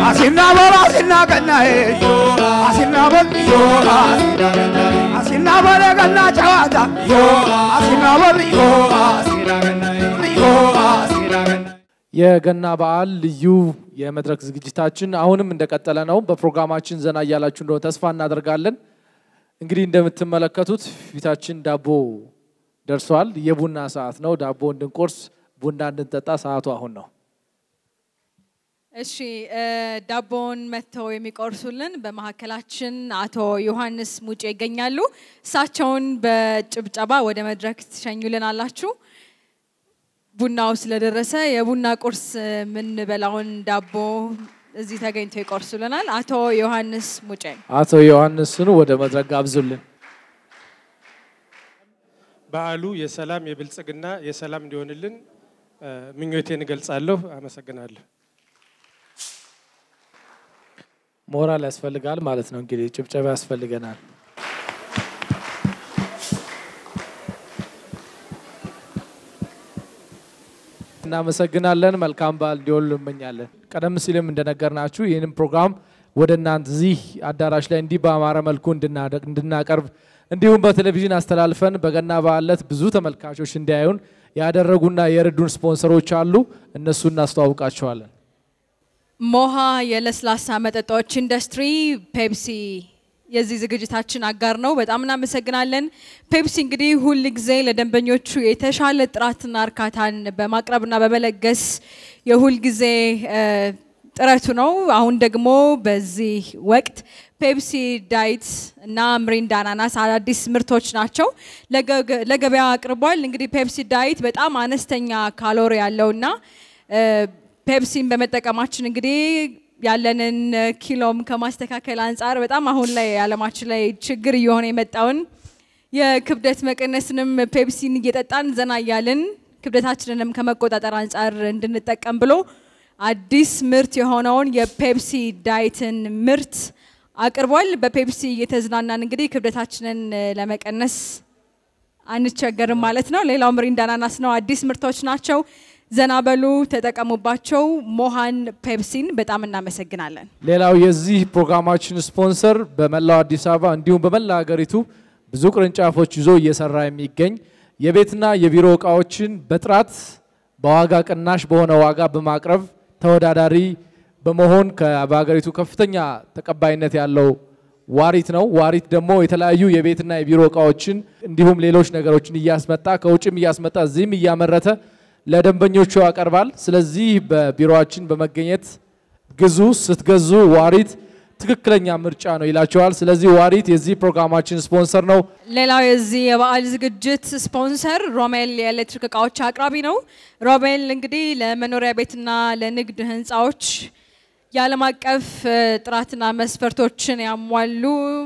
አሲና በል አሲና ገናዬ አሲና በል አሲና በል የገና ጨዋታ አሲና በል አሲና ገናዬ አሲና ገናዬ የገና በዓል ልዩ የመድረክ ዝግጅታችን አሁንም እንደቀጠለ ነው። በፕሮግራማችን ዘና እያላችሁ እንደሆነ ተስፋ እናደርጋለን። እንግዲህ እንደምትመለከቱት ፊታችን ዳቦ ደርሷል። የቡና ሰዓት ነው። ዳቦ እንድንቆርስ ቡና እንድንጠጣ ሰዓቱ አሁን ነው። እሺ እ ዳቦውን መጥተው የሚቆርሱልን በመካከላችን አቶ ዮሐንስ ሙጬ ይገኛሉ። እሳቸውን በጭብጨባ ወደ መድረክ ትሸኙልን አላችሁ። ቡናው ስለደረሰ የቡና ቁርስ የምንበላውን ዳቦ እዚህ ተገኝተው ይቆርሱልናል። አቶ ዮሐንስ ሙጬ አቶ ዮሐንስን ወደ መድረክ ጋብዙልን። በዓሉ የሰላም የብልጽግና የሰላም እንዲሆንልን እ ምኞቴን እገልጻለሁ። አመሰግናለሁ። ሞራል ያስፈልጋል ማለት ነው። እንግዲህ ጭብጨባ ያስፈልገናል። እናመሰግናለን። መልካም በዓል እንዲሆን እንመኛለን። ቀደም ሲልም እንደነገርናችሁ ይህንን ፕሮግራም ወደ እናንተ እዚህ አዳራሽ ላይ እንዲህ በአማረ መልኩ እንድናደ- እንድናቀርብ እንዲሁም በቴሌቪዥን አስተላልፈን በገና በዓል ዕለት ብዙ ተመልካቾች እንዲያዩን ያደረጉና የረዱን ስፖንሰሮች አሉ። እነሱ እናስተዋውቃቸዋለን። ሞሃ የለስላሳ መጠጦች ኢንዱስትሪ ፔፕሲ የዚህ ዝግጅታችን አጋር ነው። በጣም እናመሰግናለን። ፔፕሲ እንግዲህ ሁል ጊዜ ለደንበኞቹ የተሻለ ጥራትና እርካታን በማቅረብና በመለገስ የሁል ጊዜ እ ጥረቱ ነው። አሁን ደግሞ በዚህ ወቅት ፔፕሲ ዳይት እና ምሪንዳ አናናስ አዳዲስ ምርቶች ናቸው ለገ- ለገበያ አቅርቧል። እንግዲህ ፔፕሲ ዳይት በጣም አነስተኛ ካሎሪ ያለውና እ ፔፕሲን በመጠቀማችን እንግዲህ ያለንን ኪሎም ከማስተካከል አንጻር በጣም አሁን ላይ ዓለማችን ላይ ችግር እየሆነ የመጣውን የክብደት መቀነስንም ፔፕሲን እየጠጣን ዘና እያልን ክብደታችንንም ከመቆጣጠር አንጻር እንድንጠቀም ብሎ አዲስ ምርት የሆነውን የፔፕሲ ዳይትን ምርት አቅርቧል። በፔፕሲ እየተዝናናን እንግዲህ ክብደታችንን ለመቀነስ አንቸገርም ማለት ነው። ሌላው ምሪንዳ አናናስ ነው። አዲስ ምርቶች ናቸው። ዘና በሉ፣ ተጠቀሙባቸው። ሞሃን ፔፕሲን በጣም እናመሰግናለን። ሌላው የዚህ ፕሮግራማችን ስፖንሰር በመላው አዲስ አበባ እንዲሁም በመላ ሀገሪቱ ብዙ ቅርንጫፎች ይዞ እየሰራ የሚገኝ የቤትና የቢሮ እቃዎችን በጥራት በዋጋ ቅናሽ በሆነ ዋጋ በማቅረብ ተወዳዳሪ በመሆን ከ- በሀገሪቱ ከፍተኛ ተቀባይነት ያለው ዋሪት ነው። ዋሪት ደግሞ የተለያዩ የቤትና የቢሮ እቃዎችን እንዲሁም ሌሎች ነገሮችን እያስመጣ ከውጭም እያስመጣ እዚህም እያመረተ ለደንበኞቹ ያቀርባል። ስለዚህ በቢሮችን በመገኘት ግዙ። ስትገዙ ዋሪት ትክክለኛ ምርጫ ነው ይላቸዋል። ስለዚህ ዋሪት የዚህ ፕሮግራማችን ስፖንሰር ነው። ሌላው የዚህ የበዓል ዝግጅት ስፖንሰር ሮሜል የኤሌክትሪክ እቃዎች አቅራቢ ነው። ሮሜል እንግዲህ ለመኖሪያ ቤትና ለንግድ ህንፃዎች የዓለም አቀፍ እ፣ ጥራትና መስፈርቶችን ያሟሉ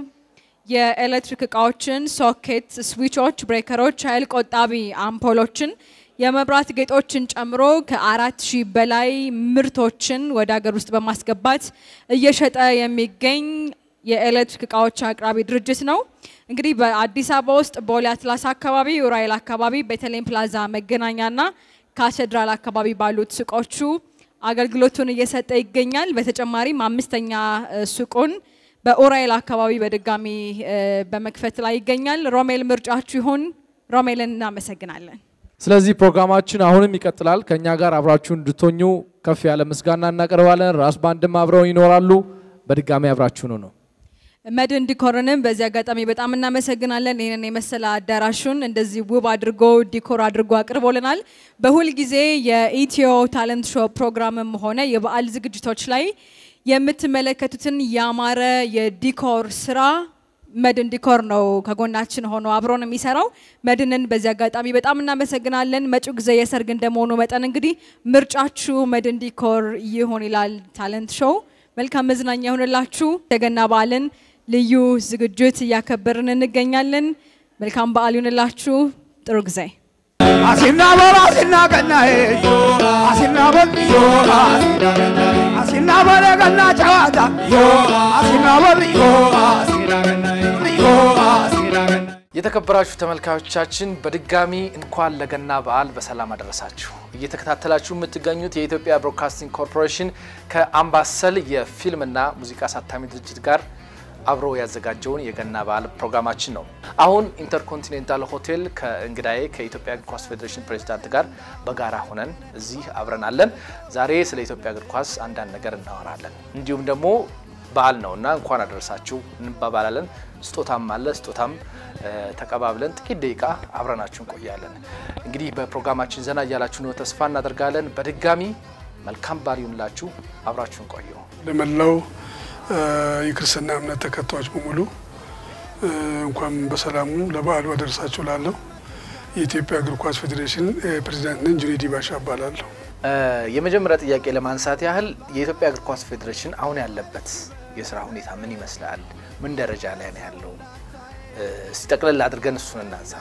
የኤሌክትሪክ እቃዎችን፣ ሶኬት፣ ስዊቾች፣ ብሬከሮች፣ ኃይል ቆጣቢ አምፖሎችን፣ የመብራት ጌጦችን ጨምሮ ከአራት ሺህ በላይ ምርቶችን ወደ ሀገር ውስጥ በማስገባት እየሸጠ የሚገኝ የኤሌክትሪክ እቃዎች አቅራቢ ድርጅት ነው። እንግዲህ በአዲስ አበባ ውስጥ ቦሌ አትላስ አካባቢ፣ ኡራኤል አካባቢ፣ ቤተልሔም ፕላዛ መገናኛና ካቴድራል አካባቢ ባሉት ሱቆቹ አገልግሎቱን እየሰጠ ይገኛል። በተጨማሪም አምስተኛ እ፣ ሱቁን በኡራኤል አካባቢ በድጋሚ እ፣ በመክፈት ላይ ይገኛል። ሮሜል ምርጫችሁ ይሁን። ሮሜልን እናመሰግናለን። ስለዚህ ፕሮግራማችን አሁንም ይቀጥላል። ከእኛ ጋር አብራችሁ እንድትሆኙ ከፍ ያለ ምስጋና እናቀርባለን። ራስ ባንድም አብረው ይኖራሉ። በድጋሚ አብራችሁኑ ነው። መድን ዲኮርንም በዚህ አጋጣሚ በጣም እናመሰግናለን። ይህንን የመሰለ አዳራሹን እንደዚህ ውብ አድርጎ ዲኮር አድርጎ አቅርቦልናል። በሁል ጊዜ የኢትዮ ታለንት ሾው ፕሮግራምም ሆነ የበዓል ዝግጅቶች ላይ የምትመለከቱትን ያማረ የዲኮር ስራ መድን ዲኮር ነው ከጎናችን ሆኖ አብሮን የሚሰራው። መድንን በዚህ አጋጣሚ በጣም እናመሰግናለን። መጪው ጊዜ የሰርግ እንደመሆኑ መጠን እንግዲህ ምርጫችሁ መድን ዲኮር ይሆን ይላል ታለንት ሾው። መልካም መዝናኛ ይሆንላችሁ። የገና በዓልን ልዩ ዝግጅት እያከበርን እንገኛለን። መልካም በዓል ይሆንላችሁ። ጥሩ ጊዜ አሲና በል አሲና ገናዬ አሲና በል አሲና በል የገና ጨዋታ አሲና በል አሲና ገናዬ አሲና ገናዬ የተከበራችሁ ተመልካቾቻችን በድጋሚ እንኳን ለገና በዓል በሰላም አደረሳችሁ። እየተከታተላችሁ የምትገኙት የኢትዮጵያ ብሮድካስቲንግ ኮርፖሬሽን ከአምባሰል የፊልምና ሙዚቃ አሳታሚ ድርጅት ጋር አብሮ ያዘጋጀውን የገና በዓል ፕሮግራማችን ነው። አሁን ኢንተርኮንቲኔንታል ሆቴል ከእንግዳዬ ከኢትዮጵያ እግር ኳስ ፌዴሬሽን ፕሬዚዳንት ጋር በጋራ ሆነን እዚህ አብረን አለን። ዛሬ ስለ ኢትዮጵያ እግር ኳስ አንዳንድ ነገር እናወራለን። እንዲሁም ደግሞ በዓል ነው እና እንኳን አደረሳችሁ እንባባላለን። ስጦታም አለ። ስጦታም ተቀባብለን ጥቂት ደቂቃ አብረናችሁ እንቆያለን። እንግዲህ በፕሮግራማችን ዘና እያላችሁ ነው ተስፋ እናደርጋለን። በድጋሚ መልካም በዓል ይሁንላችሁ። አብራችሁን ቆዩ። ለመላው የክርስትና እምነት ተከታዮች በሙሉ እንኳን በሰላሙ ለበዓሉ አደረሳችሁ ላለሁ የኢትዮጵያ እግር ኳስ ፌዴሬሽን ፕሬዚዳንት ነኝ። ጁኔዲ ባሻ እባላለሁ። የመጀመሪያ ጥያቄ ለማንሳት ያህል የኢትዮጵያ እግር ኳስ ፌዴሬሽን አሁን ያለበት የስራ ሁኔታ ምን ይመስላል? ምን ደረጃ ላይ ነው ያለው? እስቲ ጠቅለል አድርገን እሱን እናንሳ።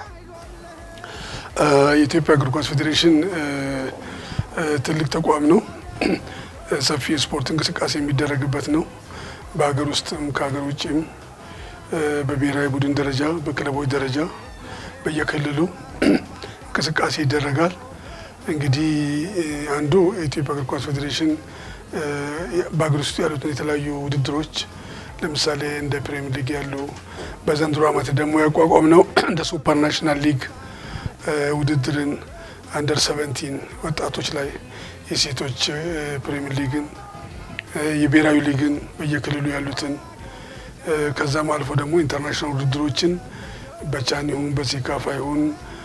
የኢትዮጵያ እግር ኳስ ፌዴሬሽን ትልቅ ተቋም ነው። ሰፊ የስፖርት እንቅስቃሴ የሚደረግበት ነው። በሀገር ውስጥም ከሀገር ውጭም በብሔራዊ ቡድን ደረጃ፣ በክለቦች ደረጃ በየክልሉ እንቅስቃሴ ይደረጋል። እንግዲህ አንዱ የኢትዮጵያ እግር ኳስ ፌዴሬሽን በሀገር ውስጥ ያሉትን የተለያዩ ውድድሮች ለምሳሌ እንደ ፕሪሚየር ሊግ ያሉ በዘንድሮ ዓመት ደግሞ ያቋቋም ነው እንደ ሱፐር ናሽናል ሊግ ውድድርን አንደር ሰቨንቲን ወጣቶች ላይ የሴቶች ፕሪሚየር ሊግን የብሔራዊ ሊግን በየክልሉ ያሉትን ከዛም አልፎ ደግሞ ኢንተርናሽናል ውድድሮችን በቻን ይሁን በሴካፋ ይሁን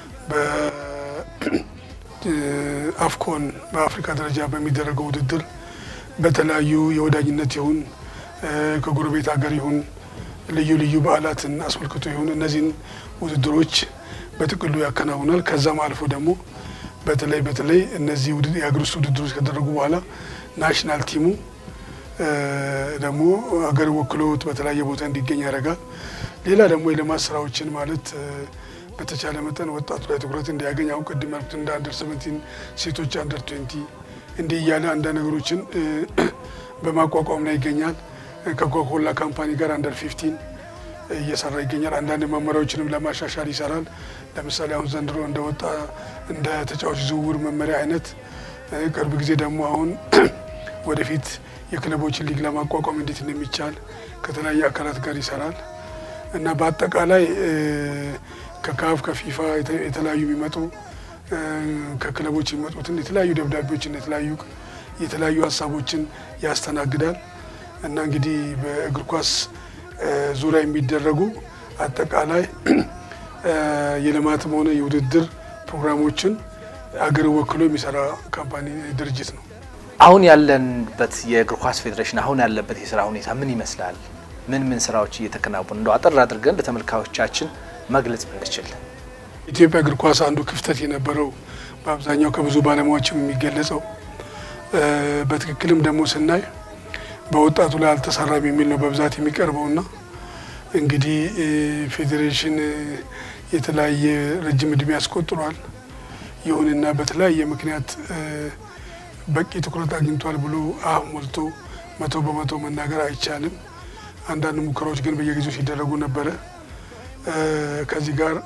በአፍኮን በአፍሪካ ደረጃ በሚደረገው ውድድር በተለያዩ የወዳጅነት ይሁን ከጎረቤት ሀገር ይሁን ልዩ ልዩ በዓላትን አስመልክቶ ይሁን እነዚህን ውድድሮች በጥቅሉ ያከናውናል። ከዛም አልፎ ደግሞ በተለይ በተለይ እነዚህ የሀገር ውስጥ ውድድሮች ከደረጉ በኋላ ናሽናል ቲሙ ደግሞ ሀገር ወክሎት በተለያየ ቦታ እንዲገኝ ያደርጋል። ሌላ ደግሞ የልማት ስራዎችን ማለት በተቻለ መጠን ወጣቱ ላይ ትኩረት እንዲያገኝ አሁን ቅድም ያልኩት እንደ አንደር ሰቨንቲን ሴቶች አንደር ትዌንቲ እንዲህ እያለ አንዳንድ ነገሮችን በማቋቋም ላይ ይገኛል። ከኮካኮላ ካምፓኒ ጋር አንደር ፊፍቲን እየሰራ ይገኛል። አንዳንድ መመሪያዎችንም ለማሻሻል ይሰራል። ለምሳሌ አሁን ዘንድሮ እንደወጣ እንደ ተጫዋች ዝውውር መመሪያ አይነት ቅርብ ጊዜ ደግሞ አሁን ወደፊት የክለቦችን ሊግ ለማቋቋም እንዴት እንደሚቻል ከተለያዩ አካላት ጋር ይሰራል እና በአጠቃላይ ከካፍ ከፊፋ የተለያዩ የሚመጡ ከክለቦች የሚመጡትን የተለያዩ ደብዳቤዎችን የተለያዩ የተለያዩ ሀሳቦችን ያስተናግዳል እና እንግዲህ በእግር ኳስ ዙሪያ የሚደረጉ አጠቃላይ የልማትም ሆነ የውድድር ፕሮግራሞችን አገር ወክሎ የሚሰራ ካምፓኒ ድርጅት ነው። አሁን ያለንበት የእግር ኳስ ፌዴሬሽን አሁን ያለበት የስራ ሁኔታ ምን ይመስላል? ምን ምን ስራዎች እየተከናወኑ እንደው አጠር አድርገን ለተመልካዮቻችን መግለጽ ብንችል። ኢትዮጵያ እግር ኳስ አንዱ ክፍተት የነበረው በአብዛኛው ከብዙ ባለሙያዎችም የሚገለጸው በትክክልም ደግሞ ስናይ በወጣቱ ላይ አልተሰራም የሚል ነው በብዛት የሚቀርበውና እንግዲህ ፌዴሬሽን የተለያየ ረጅም እድሜ ያስቆጥሯል። ይሁንና በተለያየ ምክንያት በቂ ትኩረት አግኝቷል ብሎ አፍ ሞልቶ መቶ በመቶ መናገር አይቻልም። አንዳንድ ሙከራዎች ግን በየጊዜው ሲደረጉ ነበረ። ከዚህ ጋር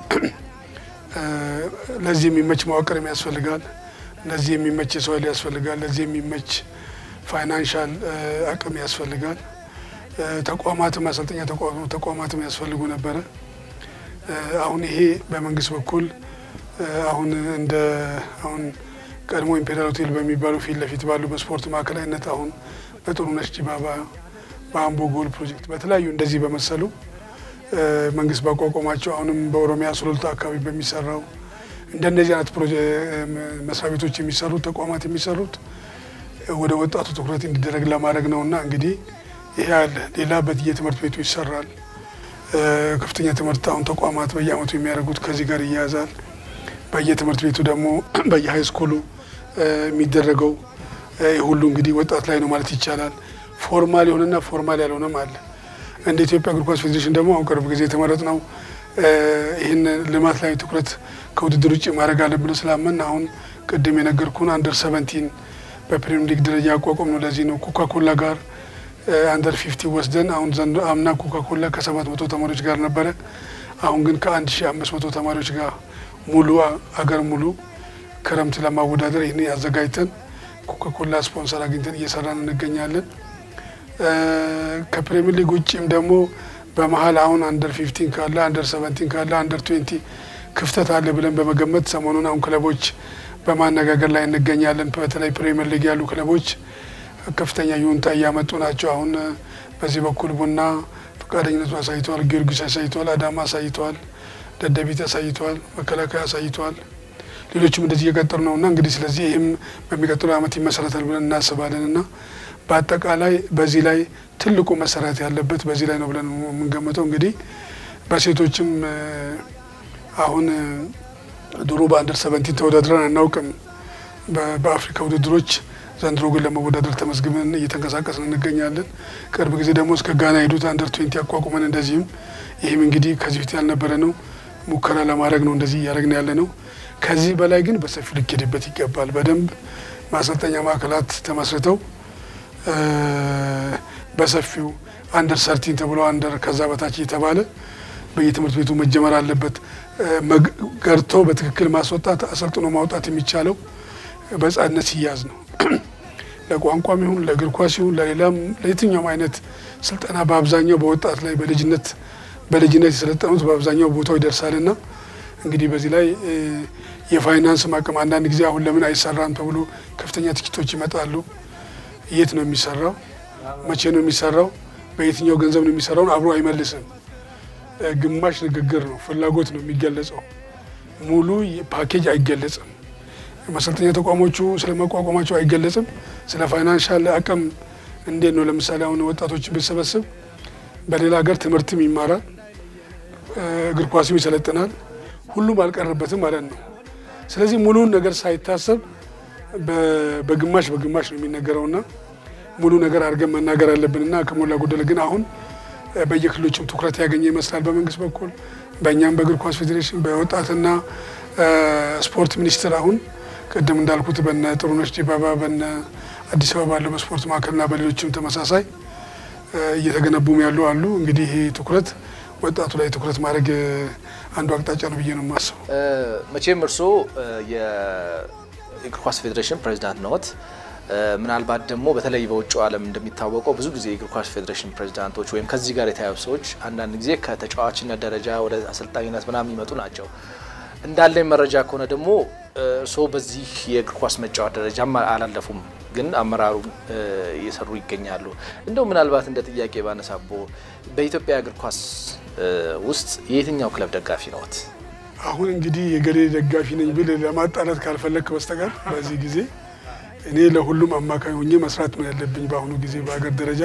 ለዚህ የሚመች መዋቅርም ያስፈልጋል። ለዚህ የሚመች የሰው ኃይል ያስፈልጋል። ለዚህ የሚመች ፋይናንሻል አቅም ያስፈልጋል። ተቋማትም ማሰልጠኛ ተቋማትም ያስፈልጉ ነበረ። አሁን ይሄ በመንግስት በኩል አሁን እንደ አሁን ቀድሞ ኢምፔሪያል ሆቴል በሚባሉ ፊት ለፊት ባሉ በስፖርት ማዕከላዊነት አሁን በጥሩነሽ ዲባባ በአምቦ ጎል ፕሮጀክት በተለያዩ እንደዚህ በመሰሉ መንግስት ባቋቋማቸው አሁንም በኦሮሚያ ሱሉልታ አካባቢ በሚሰራው እንደነዚህ አይነት መስሪያ ቤቶች የሚሰሩት ተቋማት የሚሰሩት ወደ ወጣቱ ትኩረት እንዲደረግ ለማድረግ ነው እና እንግዲህ ይሄ አለ። ሌላ በየትምህርት ቤቱ ይሰራል። ከፍተኛ ትምህርት አሁን ተቋማት በየአመቱ የሚያደርጉት ከዚህ ጋር ይያያዛል። በየትምህርት ቤቱ ደግሞ በየሀይ ስኩሉ የሚደረገው ይህ ሁሉ እንግዲህ ወጣት ላይ ነው ማለት ይቻላል። ፎርማል የሆነና ፎርማል ያልሆነም አለ። እንደ ኢትዮጵያ እግር ኳስ ፌዴሬሽን ደግሞ አሁን ቅርብ ጊዜ የተመረጥ ነው ይህን ልማት ላይ ትኩረት ከውድድር ውጭ ማድረግ አለብን ስላመን አሁን ቅድም የነገርኩን አንደር ሰቨንቲን በፕሪሚየር ሊግ ደረጃ ያቋቋም ነው። ለዚህ ነው ኮካኮላ ጋር አንደር ፊፍቲ ወስደን አሁን ዘንድሮ አምና ኮካኮላ ከሰባት መቶ ተማሪዎች ጋር ነበረ። አሁን ግን ከአንድ ሺ አምስት መቶ ተማሪዎች ጋር ሙሉ አገር ሙሉ ክረምት ለማወዳደር ይህን አዘጋጅተን ኮካኮላ ስፖንሰር አግኝተን እየሰራን እንገኛለን። ከፕሪሚየር ሊግ ውጭም ደግሞ በመሀል አሁን አንደር ፊፍቲን ካለ አንደር ሰቨንቲን ካለ አንደር ትዌንቲ ክፍተት አለ ብለን በመገመት ሰሞኑን አሁን ክለቦች በማነጋገር ላይ እንገኛለን። በተለይ ፕሪሚየር ሊግ ያሉ ክለቦች ከፍተኛ ይሁንታ እያመጡ ናቸው። አሁን በዚህ በኩል ቡና ፈቃደኝነቱን አሳይተዋል፣ ጊዮርጊስ አሳይተዋል፣ አዳማ አሳይተዋል፣ ደደቢት አሳይተዋል፣ መከላከያ አሳይተዋል። ሌሎችም እንደዚህ እየቀጠሉ ነው እና እንግዲህ ስለዚህ ይህም በሚቀጥለው ዓመት ይመሰረታል ብለን እናስባለን እና በአጠቃላይ በዚህ ላይ ትልቁ መሰራት ያለበት በዚህ ላይ ነው ብለን የምንገምተው። እንግዲህ በሴቶችም አሁን ድሮ በአንደር ሰቨንቲን ተወዳድረን አናውቅም በአፍሪካ ውድድሮች። ዘንድሮ ግን ለመወዳደር ተመዝግበን እየተንቀሳቀስን እንገኛለን። ቅርብ ጊዜ ደግሞ እስከ ጋና ሄዱት አንደር ትዌንቲ አቋቁመን እንደዚህም ይህም እንግዲህ ከዚህ ፊት ያልነበረ ነው። ሙከራ ለማድረግ ነው እንደዚህ እያደረግን ያለ ነው። ከዚህ በላይ ግን በሰፊው ሊኬድበት ይገባል። በደንብ ማሰልጠኛ ማዕከላት ተመስርተው በሰፊው አንደር ሰርቲን ተብሎ አንደር ከዛ በታች እየተባለ በየትምህርት ቤቱ መጀመር አለበት። ገርቶ በትክክል ማስወጣት አሰልጥኖ ማውጣት የሚቻለው በሕፃንነት ሲያዝ ነው። ለቋንቋም ይሁን ለእግር ኳስ ይሁን ለሌላም ለየትኛውም አይነት ስልጠና በአብዛኛው በወጣት ላይ በልጅነት በልጅነት የሰለጠኑት በአብዛኛው ቦታው ይደርሳልና እንግዲህ በዚህ ላይ የፋይናንስ አቅም አንዳንድ ጊዜ አሁን ለምን አይሰራም ተብሎ ከፍተኛ ትችቶች ይመጣሉ። የት ነው የሚሰራው? መቼ ነው የሚሰራው? በየትኛው ገንዘብ ነው የሚሰራውን አብሮ አይመልስም። ግማሽ ንግግር ነው፣ ፍላጎት ነው የሚገለጸው። ሙሉ ፓኬጅ አይገለጽም። መሰልጠኛ ተቋሞቹ ስለ መቋቋማቸው አይገለጽም። ስለ ፋይናንሻል አቅም እንዴት ነው? ለምሳሌ አሁን ወጣቶችን ብሰበስብ በሌላ ሀገር ትምህርትም ይማራል፣ እግር ኳስም ይሰለጥናል። ሁሉም አልቀረበትም ማለት ነው። ስለዚህ ሙሉውን ነገር ሳይታሰብ በግማሽ በግማሽ ነው የሚነገረውና ሙሉ ነገር አድርገን መናገር አለብንና ከሞላ ጎደል ግን አሁን በየክልሎችም ትኩረት ያገኘ ይመስላል በመንግስት በኩል በእኛም በእግር ኳስ ፌዴሬሽን በወጣትና ስፖርት ሚኒስቴር አሁን ቅድም እንዳልኩት በነ ጥሩነሽ ዲባባ በነ አዲስ አበባ ባለው በስፖርት ማዕከልና በሌሎችም ተመሳሳይ እየተገነቡም ያሉ አሉ። እንግዲህ ይህ ትኩረት ወጣቱ ላይ ትኩረት ማድረግ አንዱ አቅጣጫ ነው ብዬ ነው የማስበው። መቼም እርስዎ የእግር ኳስ ፌዴሬሽን ፕሬዚዳንት ነዎት። ምናልባት ደግሞ በተለይ በውጭው ዓለም እንደሚታወቀው ብዙ ጊዜ የእግር ኳስ ፌዴሬሽን ፕሬዚዳንቶች ወይም ከዚህ ጋር የተያዩ ሰዎች አንዳንድ ጊዜ ከተጫዋችነት ደረጃ ወደ አሰልጣኝነት ምናምን የሚመጡ ናቸው። እንዳለኝ መረጃ ከሆነ ደግሞ እርስዎ በዚህ የእግር ኳስ መጫወት ደረጃም አላለፉም፣ ግን አመራሩ እየሰሩ ይገኛሉ። እንደው ምናልባት እንደ ጥያቄ ባነሳቦ በኢትዮጵያ እግር ኳስ ውስጥ የየትኛው ክለብ ደጋፊ ነዎት? አሁን እንግዲህ የገሌ ደጋፊ ነኝ ብል ለማጣላት ካልፈለግክ በስተቀር በዚህ ጊዜ እኔ ለሁሉም አማካኝ ሆኜ መስራት ነው ያለብኝ። በአሁኑ ጊዜ በሀገር ደረጃ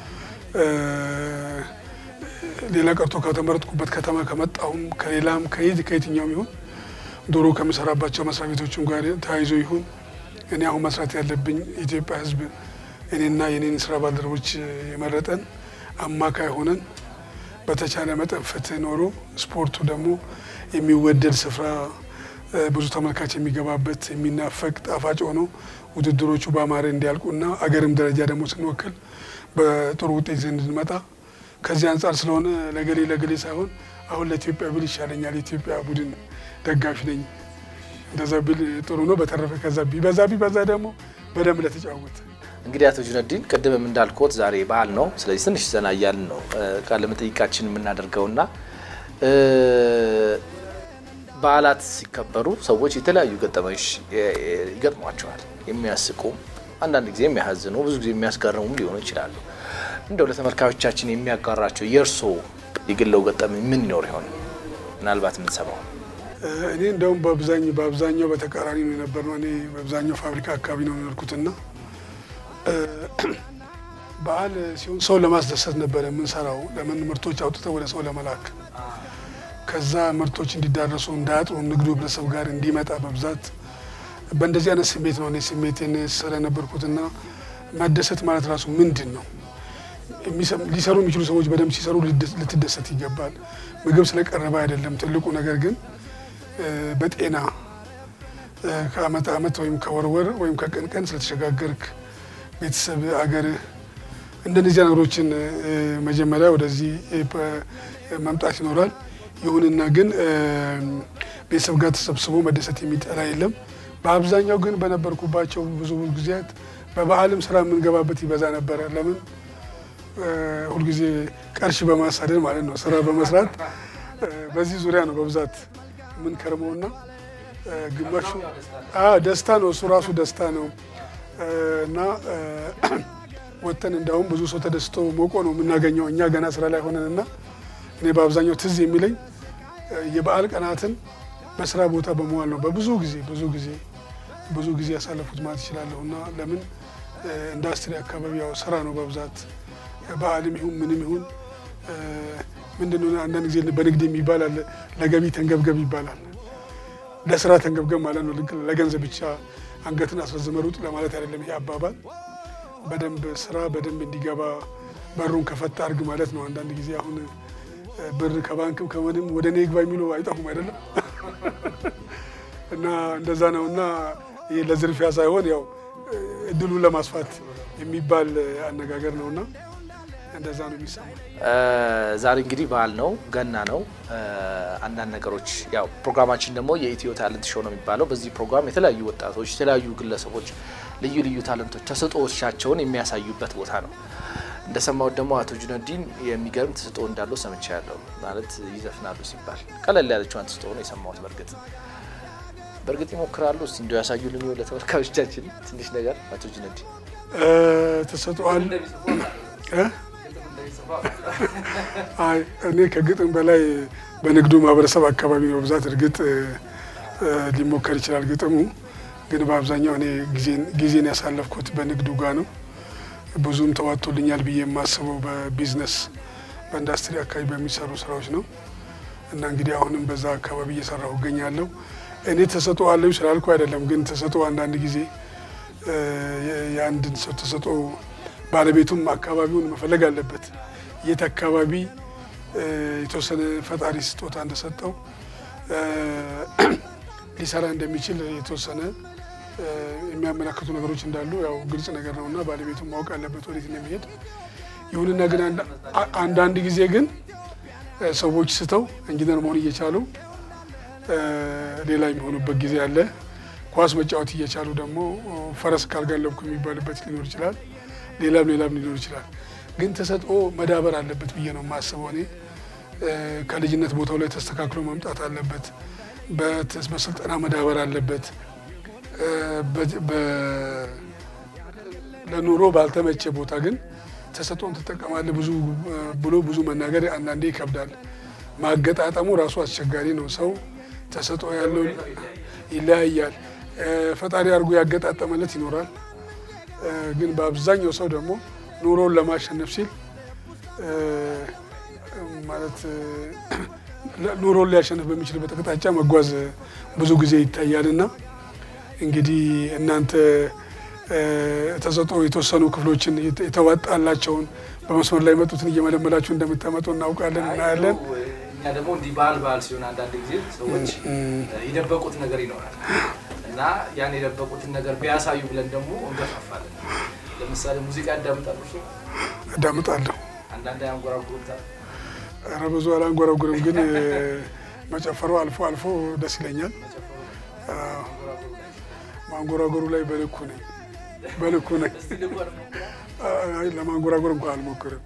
ሌላ ቀርቶ ከተመረጥኩበት ከተማ ከመጣሁም ከሌላም ከየት ከየትኛውም ይሁን ድሮ ከምሰራባቸው መስሪያ ቤቶችም ጋር ተያይዞ ይሁን እኔ አሁን መስራት ያለብኝ የኢትዮጵያ ሕዝብ እኔና የኔን ስራ ባልደረቦች የመረጠን አማካይ ሆነን በተቻለ መጠን ፍትህ ኖሮ ስፖርቱ ደግሞ የሚወደድ ስፍራ ብዙ ተመልካች የሚገባበት የሚናፈቅ ጣፋጭ ሆኖ ውድድሮቹ በአማረ እንዲያልቁና አገርም ደረጃ ደግሞ ስንወክል በጥሩ ውጤት እንድንመጣ ከዚህ አንጻር ስለሆነ ለገሌ ለገሌ ሳይሆን አሁን ለኢትዮጵያ ብል ይሻለኛል። የኢትዮጵያ ቡድን ደጋፊ ነኝ። እንደዛ ብል ጥሩ ነው። በተረፈ ከዛ ቢበዛ ቢበዛ ደግሞ በደንብ ለተጫወተ እንግዲህ አቶ ጁነዲን ቅድምም እንዳልኩት ዛሬ በዓል ነው። ስለዚህ ትንሽ ዘና እያልን ነው ቃለ መጠይቃችን የምናደርገውና በዓላት ሲከበሩ ሰዎች የተለያዩ ገጠመኞች ይገጥሟቸዋል። የሚያስቁ አንዳንድ ጊዜ የሚያሳዝኑ፣ ብዙ ጊዜ የሚያስገርሙም ሊሆኑ ይችላሉ። እንደው ለተመልካቾቻችን የሚያጋራቸው የእርሶ የግለው ገጠመኝ ምን ይኖር ይሆን? ምናልባት የምንሰማው እኔ እንደውም በአብዛኛው በአብዛኛው በተቃራኒ ነው የነበርነው። እኔ በአብዛኛው ፋብሪካ አካባቢ ነው የኖርኩትና በዓል ሲሆን ሰው ለማስደሰት ነበረ የምንሰራው። ለምን ምርቶች አውጥተው ወደ ሰው ለመላክ ከዛ ምርቶች እንዲዳረሱ እንዳያጥሩ ንግዱ ህብረተሰብ ጋር እንዲመጣ በብዛት በእንደዚህ አይነት ስሜት ነው እኔ ስሜቴን ስራ የነበርኩትና መደሰት ማለት ራሱ ምንድን ነው? ሊሰሩ የሚችሉ ሰዎች በደንብ ሲሰሩ ልትደሰት ይገባል። ምግብ ስለቀረበ አይደለም። ትልቁ ነገር ግን በጤና ከአመት አመት ወይም ከወር ወር ወይም ከቀን ቀን ስለተሸጋገርክ ቤተሰብ፣ አገርህ እንደነዚህ ነገሮችን መጀመሪያ ወደዚህ መምጣት ይኖራል። ይሁንና ግን ቤተሰብ ጋር ተሰብስቦ መደሰት የሚጠላ የለም። በአብዛኛው ግን በነበርኩባቸው ብዙ ጊዜያት በበዓልም ስራ የምንገባበት ይበዛ ነበረ። ለምን ሁልጊዜ ቀርሽ በማሳደድ ማለት ነው፣ ስራ በመስራት በዚህ ዙሪያ ነው በብዛት የምንከርመውና ግማሹ ደስታ ነው፣ እሱ ራሱ ደስታ ነው እና ወጥተን እንዳውም ብዙ ሰው ተደስቶ ሞቆ ነው የምናገኘው እኛ ገና ስራ ላይ ሆነን እና እኔ በአብዛኛው ትዝ የሚለኝ የበዓል ቀናትን በስራ ቦታ በመዋል ነው። በብዙ ጊዜ ብዙ ጊዜ ብዙ ጊዜ ያሳለፉት ማለት ይችላለሁ እና ለምን ኢንዱስትሪ አካባቢ ያው ስራ ነው በብዛት በዓልም ይሁን ምንም ይሁን ምንድን ነው አንዳንድ ጊዜ በንግድ የሚባል አለ ለገቢ ተንገብገብ ይባላል። ለስራ ተንገብገብ ማለት ነው። ለገንዘብ ብቻ አንገትን አስረዝመ ሩጥ ለማለት አይደለም ይሄ አባባል። በደንብ ስራ በደንብ እንዲገባ በሩን ከፈታ አድርግ ማለት ነው። አንዳንድ ጊዜ አሁን ብር ከባንክም ከምንም ወደ እኔ ግባ የሚሉ አይጠፉም አይደለም እና እንደዛ ነው እና ይህ ለዝርፊያ ሳይሆን ያው እድሉን ለማስፋት የሚባል አነጋገር ነው እና እንደዛ ነው የሚሰማው። ዛሬ እንግዲህ በዓል ነው፣ ገና ነው። አንዳንድ ነገሮች ያው ፕሮግራማችን ደግሞ የኢትዮ ታለንት ሾው ነው የሚባለው። በዚህ ፕሮግራም የተለያዩ ወጣቶች፣ የተለያዩ ግለሰቦች ልዩ ልዩ ታለንቶች ተሰጥኦቻቸውን የሚያሳዩበት ቦታ ነው። እንደሰማሁት ደግሞ አቶ ጁነዲን የሚገርም ተሰጥኦ እንዳለው ሰምቻለሁ። ማለት ይዘፍናሉ ሲባል ቀለል ያለችዋን ተሰጥኦ ነው የሰማሁት። በእርግጥ በእርግጥ ይሞክራሉ። እስቲ እንዲ ያሳዩልን ለተመልካቾቻችን ትንሽ ነገር አቶ ጁነዲን ተሰጥኦአል አይ እኔ ከግጥም በላይ በንግዱ ማህበረሰብ አካባቢ ነው ብዛት። እርግጥ ሊሞከር ይችላል ግጥሙ፣ ግን በአብዛኛው እኔ ጊዜን ያሳለፍኩት በንግዱ ጋር ነው። ብዙም ተዋጥቶልኛል ብዬ የማስበው በቢዝነስ በኢንዱስትሪ አካባቢ በሚሰሩ ስራዎች ነው እና እንግዲህ አሁንም በዛ አካባቢ እየሰራሁ እገኛለሁ። እኔ ተሰጥኦ አለኝ ስላልኩ አይደለም፣ ግን ተሰጥኦ አንዳንድ ጊዜ የአንድን ሰው ተሰጥኦ ባለቤቱም አካባቢውን መፈለግ አለበት። የት አካባቢ የተወሰነ ፈጣሪ ስጦታ እንደሰጠው ሊሰራ እንደሚችል የተወሰነ የሚያመላክቱ ነገሮች እንዳሉ ያው ግልጽ ነገር ነው እና ባለቤቱም ማወቅ አለበት ወዴት እንደሚሄድ። ይሁንና ግን አንዳንድ ጊዜ ግን ሰዎች ስተው ኢንጂነር መሆን እየቻሉ ሌላ የሚሆኑበት ጊዜ አለ። ኳስ መጫወት እየቻሉ ደግሞ ፈረስ ካልጋለብኩ የሚባልበት ሊኖር ይችላል። ሌላም ሌላም ሊኖር ይችላል። ግን ተሰጥኦ መዳበር አለበት ብዬ ነው የማስበው። እኔ ከልጅነት ቦታው ላይ ተስተካክሎ መምጣት አለበት። በስልጠና መዳበር አለበት። ለኑሮ ባልተመቸ ቦታ ግን ተሰጥኦን ትጠቀማለህ ብዙ ብሎ ብዙ መናገር አንዳንዴ ይከብዳል። ማገጣጠሙ ራሱ አስቸጋሪ ነው። ሰው ተሰጥኦ ያለው ይለያያል። ፈጣሪ አድርጎ ያገጣጠመለት ይኖራል። ግን በአብዛኛው ሰው ደግሞ ኑሮውን ለማሸነፍ ሲል ማለት ኑሮን ሊያሸንፍ በሚችልበት አቅጣጫ መጓዝ ብዙ ጊዜ ይታያል እና እንግዲህ እናንተ ተሰጥኦ የተወሰኑ ክፍሎችን የተዋጣላቸውን በመስመር ላይ መጡትን እየመለመላችሁ እንደምታመጡ እናውቃለን፣ እናያለን። እኛ ደግሞ እንዲህ በዓል በዓል ሲሆን አንዳንድ ጊዜ ሰዎች የደበቁት ነገር ይኖራል እና ያን የደበቁትን ነገር ቢያሳዩ ብለን ደግሞ እንገፋፋለን። ለምሳሌ ሙዚቃ ያዳምጣሉ። ሰው አዳምጣለሁ። አንዳንድ ያንጎራጉሩታል። ኧረ ብዙ አላንጎራጉርም፣ ግን መጨፈሩ አልፎ አልፎ ደስ ይለኛል። ማንጎራጎሩ ላይ በልኩ ነኝ በልኩ ነኝ። አይ ለማንጎራጎር እንኳን አልሞክርም።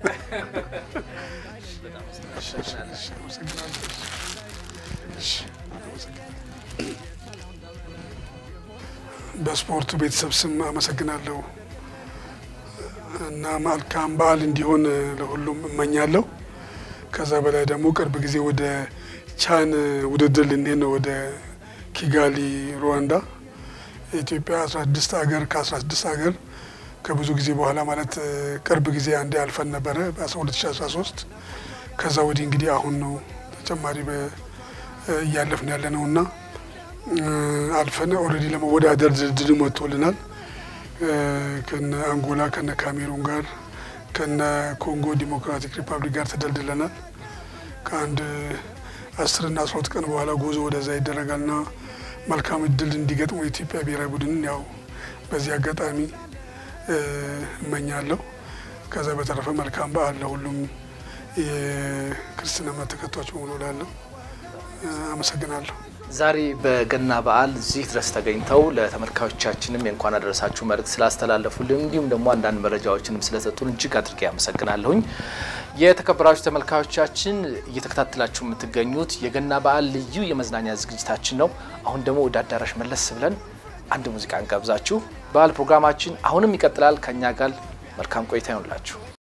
በስፖርቱ ቤተሰብ ስም አመሰግናለሁ እና መልካም በዓል እንዲሆን ለሁሉም እመኛለሁ። ከዛ በላይ ደግሞ ቅርብ ጊዜ ወደ ቻን ውድድር ልንሄድ ነው፣ ወደ ኪጋሊ ሩዋንዳ። የኢትዮጵያ 16 ሀገር ከ16 ሀገር ከብዙ ጊዜ በኋላ ማለት ቅርብ ጊዜ አንዴ አልፈን ነበረ በ2013 ከዛ ወዲህ እንግዲህ አሁን ነው ተጨማሪ እያለፍን ያለ ነው እና አልፈን ኦልሬዲ ለመወዳደር ድልድል ወጥቶልናል። ከነ አንጎላ ከነ ካሜሩን ጋር ከነ ኮንጎ ዲሞክራቲክ ሪፐብሊክ ጋር ተደልድለናል። ከአንድ አስርና አስራ ሁለት ቀን በኋላ ጉዞ ወደዛ ይደረጋልና መልካም እድል እንዲገጥሙ የኢትዮጵያ ብሔራዊ ቡድንን ያው በዚህ አጋጣሚ እመኛለሁ። ከዛ በተረፈ መልካም በዓል ለሁሉም የክርስትና እምነት ተከታዮች መሆኑ ላለሁ አመሰግናለሁ። ዛሬ በገና በዓል እዚህ ድረስ ተገኝተው ለተመልካቾቻችንም የእንኳን አደረሳችሁ መልእክት ስላስተላለፉልን እንዲሁም ደግሞ አንዳንድ መረጃዎችንም ስለሰጡን እጅግ አድርጌ አመሰግናለሁኝ። የተከበራችሁ ተመልካቾቻችን እየተከታተላችሁ የምትገኙት የገና በዓል ልዩ የመዝናኛ ዝግጅታችን ነው። አሁን ደግሞ ወደ አዳራሽ መለስ ብለን አንድ ሙዚቃ እንጋብዛችሁ። በዓል ፕሮግራማችን አሁንም ይቀጥላል። ከእኛ ጋር መልካም ቆይታ ይሆንላችሁ።